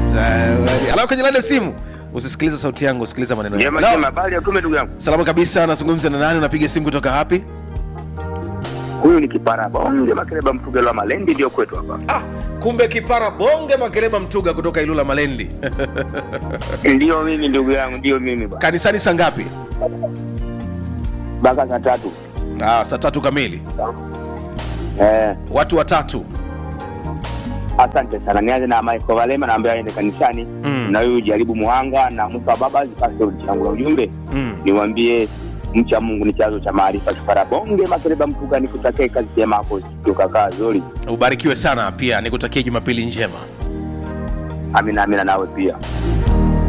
Zawadi. Alafu kwenye laini ya simu usisikilize sauti yangu, sikiliza maneno yangu. Jema Hello? jema, habari ya kume ndugu yangu. Salama kabisa, nazungumza na nani? Unapiga simu kutoka wapi? Huyu ni kipara bonge makereba mtugelo wa Malendi ndio kwetu hapa. Ah, kumbe kipara bonge makereba mtuga kutoka Ilula Malendi. Ndio mimi ndugu yangu, ndio mimi bwana. Kanisani saa ngapi? Mpaka saa tatu. Ah, saa tatu kamili. Eh, Watu watatu. asante sana. Nianze na Michael Valema naambia aende kanisani Mm. na huyu jaribu Muhanga na Musa Baba zipase changu la ujumbe. Mm. Niwaambie mcha Mungu ni chanzo cha maarifa. Kipara bonge makereba mtuga nikutakie kazi njema hapo studio kaka Zuri. Ubarikiwe sana pia, nikutakie Jumapili njema. Amina amina nawe pia.